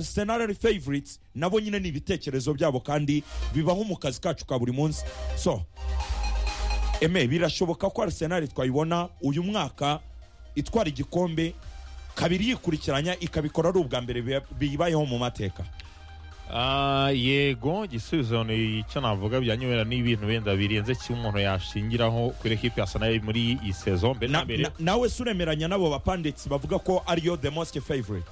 arsenal ari favorites nabo nyine ni ibitekerezo byabo kandi bibaho mu kazi kacu ka buri munsi so eme birashoboka ko arsenal twayibona uyu mwaka itwara igikombe kabiri yikurikiranya ikabikora ari ubwa mbere bibayeho mu mateka Ah, yego igisubizo ni icyo navuga byanyobera n'ibintu wenda birenze kimwe umuntu yashingiraho kuri ekipi ya sanayi muri iyi sezo mbere na Na- mbere na- nawe si uremeranya n'abo bapanditsi bavuga ko ariyo the most favorite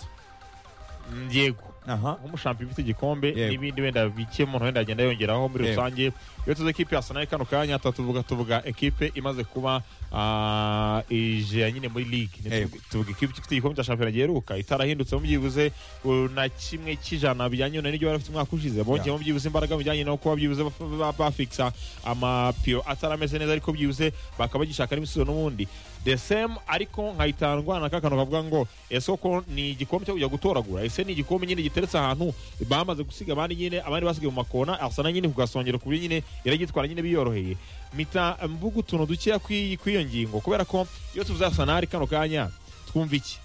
Mm, yego aha nk'umushampiyo ufite igikombe Yego. n'ibindi wenda bike umuntu wenda agenda yongeraho muri Yego. rusange iyo tuzi ekipe ya sanayi kano kanya tuba tuvuga tuvuga ekipe imaze kuba ah, ije ya nyine muri ligue Ni Yego. tuvuga- tuvuga ekipe ifite igikombe cya shampiyona giheruka itarahindutse byibuze uh, na kimwe cy'ijana bijyanye na n'ibyo bari bafite umwaka ushize bongeyemo byibuze imbaraga bijyanye no kuba byibuze baf- ba- bafikisa amapiyo atari ameze neza ariko byibuze bakaba bagishaka n'ibisubizo n'ubundi the same ariko nkahita ndwana kakantu kavuga ngo ese koko ni igikombe cyo kujya gutoragura ese ni igikombe nyine giteretse ahantu bamaze gusiga abandi nyine abandi basigaye mu makona asana nyine kugasongera ku buryo nyine iragitwara nyine biyoroheye mita mvuga utuntu dukeya kw'iyi- kw'iyo ngingo kubera ko iyo tuvuze asanari kano kanya twumva iki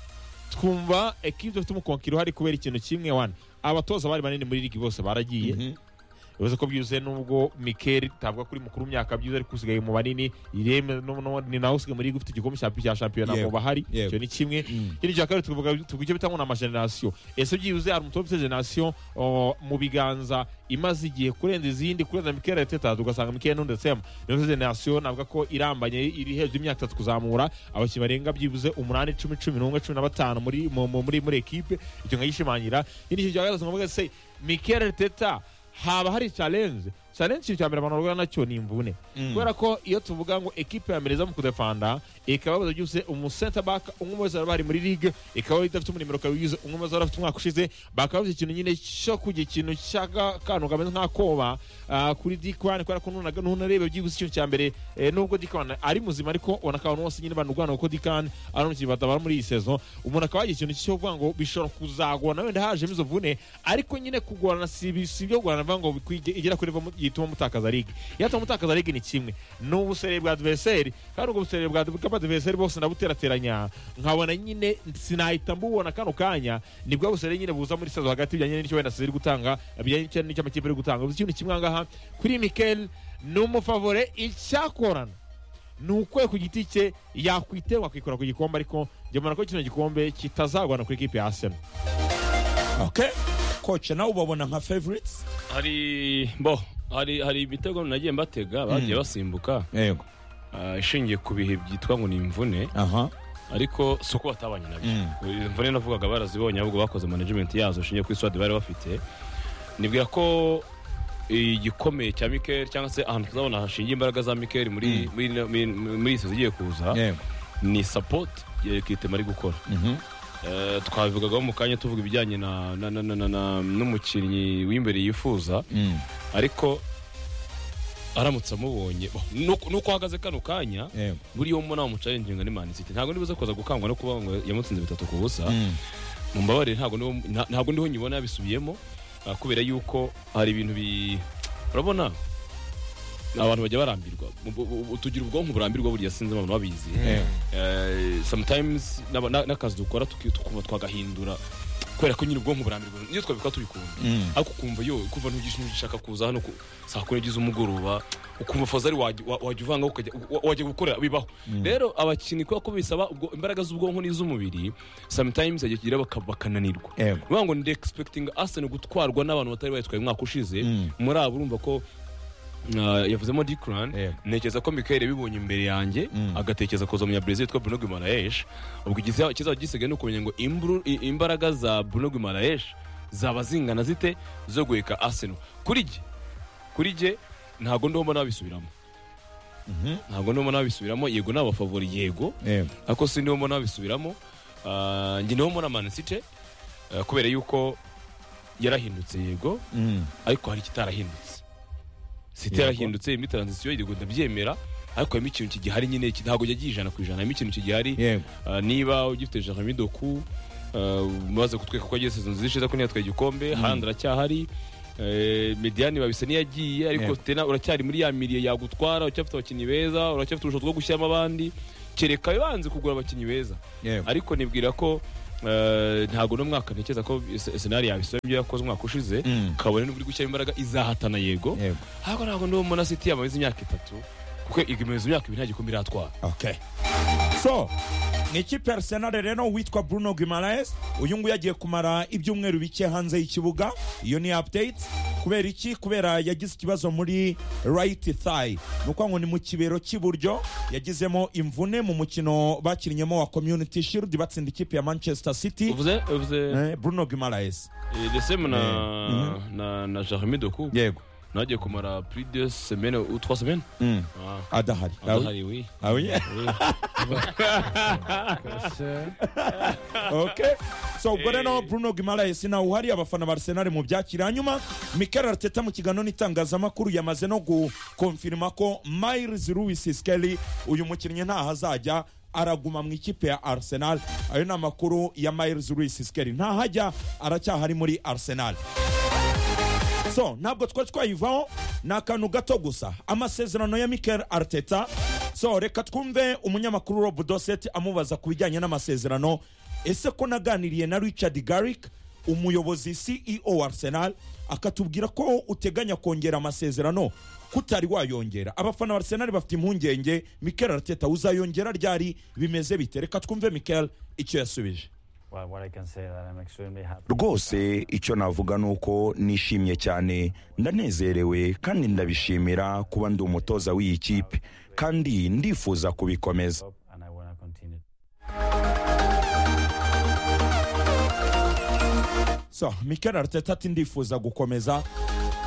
twumva ekipe dufite umukonkiro hari kubera ikintu kimwe wana abatoza bari banini muri ligi bose baragiye bivuze ko byuzuye nubwo Mikel tavuga kuri mukuru w'imyaka byuzuye ariko usigaye mu banini Ireme no- no- ni nawe usigaye muri ligi ufite igikombe cya- cya shampiyona Yego. mu bahari Yego. icyo ni kimwe Mm. ikindi cya kabiri tuvuga tuvuga icyo bita ngo ni amagenerasiyo ese byibuze hari umutobe ufite generasiyo o, mu biganza imaze igihe kurenza izindi kurenza Mikel Arteta tugasanga Mikel Nunes Sema niyo ufite generasiyo navuga ko irambanye iri hejuru y'imyaka itatu kuzamura abakinnyi barenga byibuze umunani cumi cumi n'umwe cumi na batanu muri mu- mu- muri muri ekipe icyo nkayishimangira ikindi kintu cya gatatu nkavuga se Mikel Arteta haba hari challenge challenge ikintu cya mbere abantu bahura nacyo ni imvune Mm. kubera ko iyo tuvuga ngo ekipe ya mbere iza mu kudefanda ikaba yabuze byose umusenta baka umwe mu bari bari muri ligue ikaba idafite umunimero ikaba yize umwe mu bari afite umwaka ushize bakaba babuze ikintu nyine cyo kujya ikintu cy'akantu kameze nk'akoba ah, kuri dikwane kubera ko nunaga nunarebe byibuze ikintu cya mbere eh, nubwo dikwane ari muzima ariko ubona ko abantu bose nyine banurwana kuko dikane ari umukinnyi batabara muri iyi sezo umuntu akaba yagira ikintu cyo kuvuga ngo bishobora kuzagorana wenda hajemo izo vune ariko nyine kugorana si ibi- si ibyo kugorana bivuga ngo bikwi- igera kuri ivamo- yituma mutakaza ligue iyo atuma mutakaza ligue ni kimwe ni ubusere bwa adversary kandi ubwo busere bwa bw'adversary bwose ndabuterateranya nkabona nyine sinahita mbubona kano kanya ni bwa busere nyine buza muri sezo hagati bijyanye n'icyo wenda ziri gutanga bijyanye n'icyo- n'icyo amakipe ari gutanga uzi ikintu kimwe aha ngaha kuri mikel ni umufavore icyakorana ni ukwe ku giti cye yakwiterwa akikora ku gikombe ariko njye mbona ko kino gikombe kitazagwana kuri ekipi ya asena okay koce nawe ubabona nka favorites hari bo hari hari ibitego nagiye mbatega bagiye basimbuka yego ah, ishingiye ku bihe byitwa ngo ni imvune aha ariko si uko batabanye nabyo Izi mvune navugaga barazibonye ahubwo bakoze management yazo ishingiye kuri swadi bari bafite nibwira ko igikomeye cya Mikel cyangwa se ahantu tuzabona hashingiye imbaraga za Mikel muri muri muri- muri iyi season igiye kuza yego ni support ya Ekitema ari gukora Mhm. Eh, twabivugagaho mu kanya tuvuga ibijyanye na- na- na- na- na- na- n'umukinnyi w'imbere yifuza Mm. ariko aramutse amubonye bo, nuko nuko ahagaze kano kanya yego buriya uwo mbona wamucarenginga ni mani siti ntabwo nibuze kuza gukangwa no kuba ngo yamutsinze bitatu ku busa Mm. mumbabarire ntabwo niho nta- ntabwo niho nyibona yabisubiyemo ah, kubera yuko hari ibintu bi urabona abantu bajya barambirwa Bu- bu- bu- tugira ubwonko burambirwa buriya sinzi abantu babizi Eh. Eh, sometimes n'aba- na- n'akazi dukora tuki- tukumva twagahindura kubera ko nyine ubwonko burambirwa niyo twabikora tubikunda Mm. ariko ukumva yo kuva ntugishaka kuza hano ku- saa kumi n'ebyiri z'umugoroba ukumva fazari wajya wa- wajya uvanga ukajya wa- wajya gukorera bibaho rero abakinnyi kubera ko bisaba ubwo- imbaraga z'ubwonko n'iz'umubiri sometimes yagira baka- bakananirwa Yego. bivuga ngo ndi expecting Arsenal gutwarwa n'abantu batari bayitwaye umwaka ushize Mm. muri abo urumva ko ah, yavuzemo Declan Yego. ntekereza ko Mikel yabibonye imbere yanjye Mm. agatekereza kuza mu Brazil yitwa Bruno Guimaraes ubwo igisa- ikizaba gisigaye ni ukumenya ngo imbru- i- imbaraga za Bruno Guimaraes zaba zingana zite zo guheka Arsenal kuri jye kuri jye ntabwo ndimo mbona babisubiramo Mhm. ntabwo ndimo mbona babisubiramo yego ni abafavori yego yego ariko si ndimo mbona babisubiramo Ah, njye niho mbona Man City ah, kubera yuko yarahindutse yego Mm. ariko hari ikitarahindutse site Yego. yarahindutse irimo taranzisiyo yego ndabyemera ariko harimo ikintu kigihari nyine ki- ntabwo yagiye ijana ku ijana harimo ikintu kigihari yego Ah, niba ugifite Jeremy Doku ah, umaze kutweka ko agiye season zishize ko ntiyatwaye igikombe Haaland aracyahari eh, Mediani babise niyagiye ariko Yego. tena uracyari muri ya miliye yagutwara uracyafite abakinnyi beza uracyafite ubushobozi bwo gushyiramo abandi kereka banze kugura abakinnyi beza yego ariko nibwira ko eh, ntabwo uno mwaka ntekereza ko se- senari yabisaba ibyo yakoze umwaka ushize Mm. kabone n'ubwo iri gushyiramo imbaraga izahatana yego Yego. ariko ntabwo ndabona umuntu asiti yamamaza imyaka itatu kuko igamaze imyaka ibiri nta gikombe iratwara okay so ni ikipe ya arsenal rero witwa bruno guimaraes uyu nguyu yagiye kumara ibyumweru bike hanze y'ikibuga iyo ni update kubera iki kubera yagize ikibazo muri right thigh ni ukuvuga ngo ni mu kibero cy'iburyo yagizemo imvune mu mukino bakinnyemo wa community shield batsinda ikipe ya manchester city uvuze uvuze Eh, bruno guimaraes desemu na Mhm. na na jeremy doku yego nagiye kumara plus de semaine ou trois semaines Mm. Ah, adahari adahari oui Ah oui? Oui. okay so ubwo rero bruno guimaraes nawe uhari abafana ba arsenal mu byakira hanyuma mikel arteta mu kiganiro n'itangazamakuru yamaze no gukonfirima ko miles lewis skelly uyu mukinnyi ntaho azajya araguma mu ikipe ya arsenal ayo ni amakuru ya miles lewis skelly ntaho ajya aracyahari muri arsenal so ntabwo twari twayivaho ni akantu gato gusa amasezerano ya mikel arteta so reka twumve umunyamakuru rob doset amubaza ku bijyanye n'amasezerano ese ko naganiriye na richard garrick umuyobozi ceo wa arsenal akatubwira ko uteganya kongera amasezerano kutari wayongera abafana ba arsenal bafite impungenge mikel arteta uzayongera ryari bimeze bite reka twumve mikel icyo yasubije Well, what I can say that I'm extremely happy. rwose icyo navuga ni uko nishimye cyane ndanezerewe kandi ndabishimira kuba ndi umutoza w'iyi kipe kandi ndifuza kubikomeza And I want to continue. so mikel arteta ati ndifuza gukomeza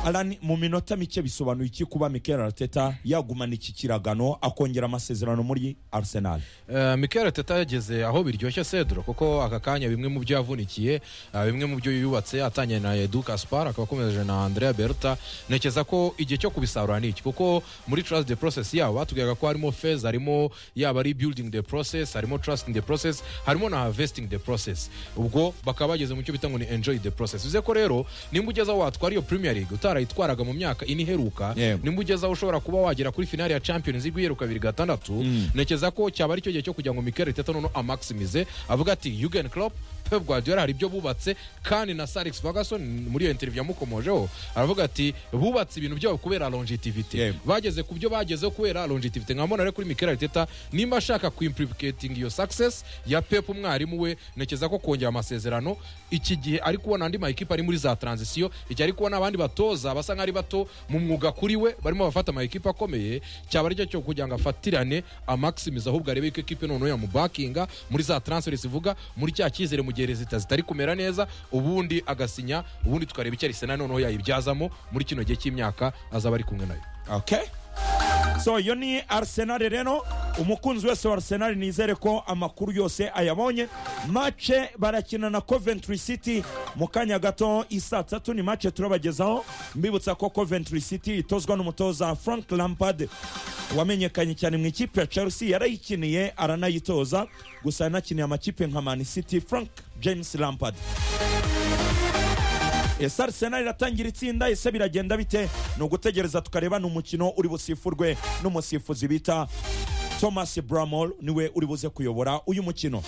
Alan, mu minota mike bisobanuye iki kuba mikel arteta yagumana iki kiragano akongera amasezerano muri arsenal Eh, Mikel Arteta yageze aho biryoshye Cedro kuko aka kanya bimwe mu byo yavunikiye ah, bimwe mu byo yubatse atanye na Edu Kaspar akaba akomeje na Andrea Berta ntekereza ko igihe cyo kubisarura ni iki kuko muri trust the process yabo batubwiraga ko harimo phase harimo yaba ari building the process harimo trusting the process harimo na harvesting the process ubwo bakaba bageze mu cyo bita ngo ni enjoy the process bivuze ko rero nimba ugeze aho watwara iyo Premier League utarayitwaraga mu myaka ine iheruka Yego. nimba ugeze aho ushobora kuba wagera kuri finale ya Champions League uheruka bibiri gatandatu ntekereza ko cyaba ari cyo gihe cyo kugira ngo Mikel Arteta noneho amakisimize avuga ati Jurgen Klopp Pep Guardiola hari ibyo bubatse kandi na Sir Alex Ferguson muri iyo interview yamukomojeho aravuga ati bubatse ibintu byabo kubera longevity Yego. bageze ku byo bagezeho kubera longevity nkabona rero kuri Mikel Arteta nimba ashaka kuimplicating iyo success ya Pep umwarimu we ntekereza ko kongera amasezerano iki gihe ari kubona andi makipe ari muri za transition igihe ari kubona abandi batoza basa nk'ari bato mu mwuga kuri we barimo bafata amakipe akomeye cyaba ari cyo cyo kugira ngo afatirane amakisimize ahubwo arebe ko ekipe noneho yamubakinga muri za transfer zivuga muri cya cyizere mu gihe rezita zitari kumera neza ubundi agasinya ubundi tukareba icyo Arsenal noneho yayibyazamo muri kino gihe cy'imyaka azaba ari kumwe nayo okay so iyo ni arsenal rero umukunzi wese wa arsenal nizere ko amakuru yose ayabonye mace barakina na coventry city mu kanya gato isaa tatu ni mace turabagezaho mbibutsa ko coventry city itozwa n'umutoza frank lampard wamenyekanye cyane mu ikipe ya chelsea yarayikiniye aranayitoza gusa yanakiniye amakipe nka man city frank james lampard ese arsenal iratangira itsinda ese biragenda bite ni ugutegereza tukareba ni umukino uri busifurwe n'umusifuzi bita thomas bramall niwe uri buze kuyobora uyu mukino